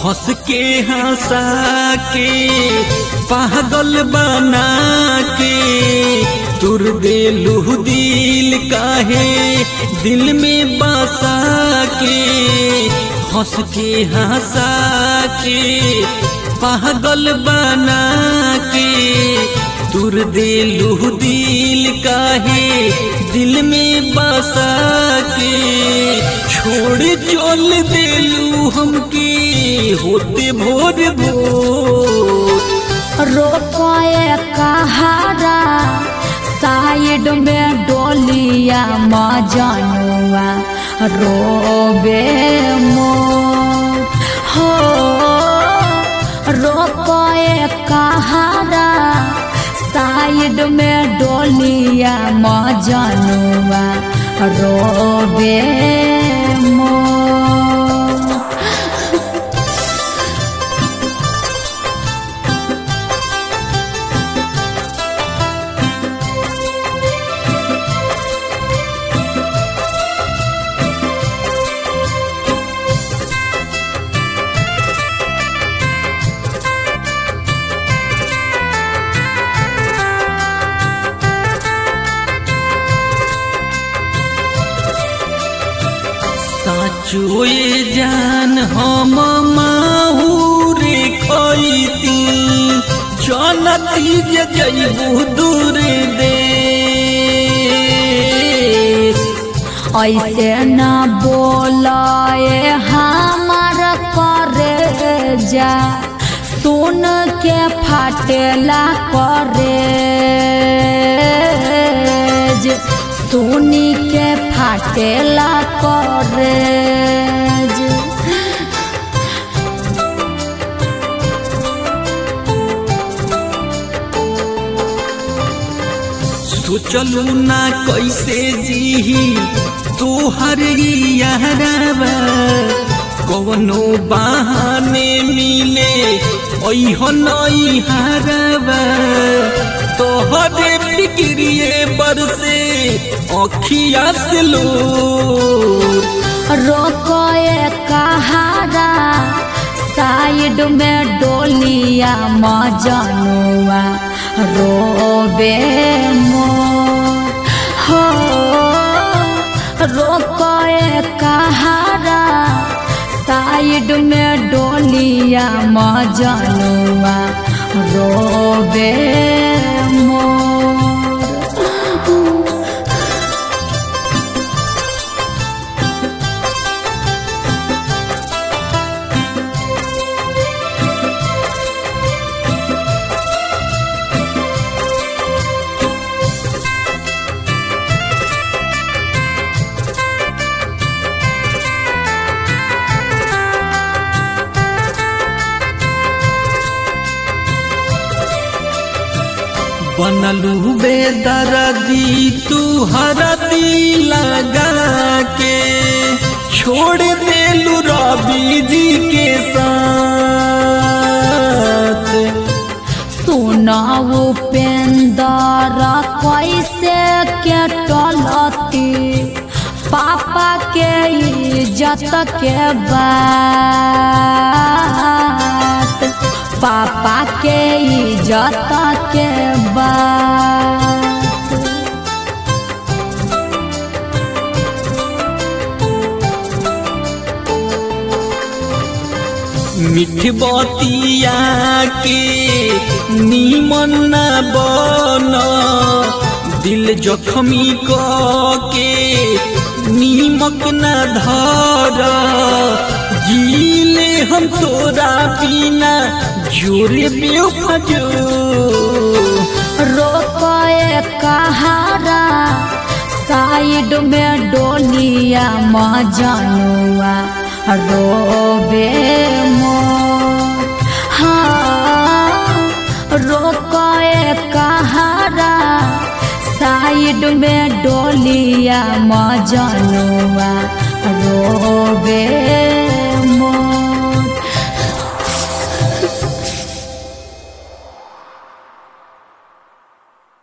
हंस के हंसा के पागल बना के तुर देलू दिल काहे दिल में बसा के हंस के हंसा के पागल बना के तुर देलू दिल काहे दिल में बसा के छोड़ चल देलू हमके होते भोर भोर रोकोए कहारा साइड में डोलिया मजनुआ रोबे मोर हो रोकोए कहारा साइड में डोलिया मजनुआ रोबे मोर साचुए जान हम माहूरे खैती जनती जे जैबू दूर देश ऐसे न बोलाए हमार करे जा सुन के फाटेला करे सुनी के फाटेला करे सोचलू ना कैसे जीही तोहर यारवा कवनो बहाने मिले ऐहन हरवा तोहरे फिक्रिए बरसे अखिया से लो रोकोए कहारा साइड में डोलिया मजनुआ रोबे मोर हो रोकोए कहारा साइड में डोलिया मजनुआ रोबे मोर बनलू बेदरदी तू हरदी लगा के छोड़ देलू रवि जी के साथ सुनाऊ पेंदर कैसे के टलती पापा के इज्जत के बात पापा के इज्जत के बात मिठ बतिया के नीमन न बन दिल जखमी क के नीमक न धर जीले हम तोरा बिना जोरे बेफजो रोकोए कहारा साइड में डोलिया मजनुआ रोबे मोर हाँ रोकोए कहारा साइड में डोलिया मजनुआ रोबे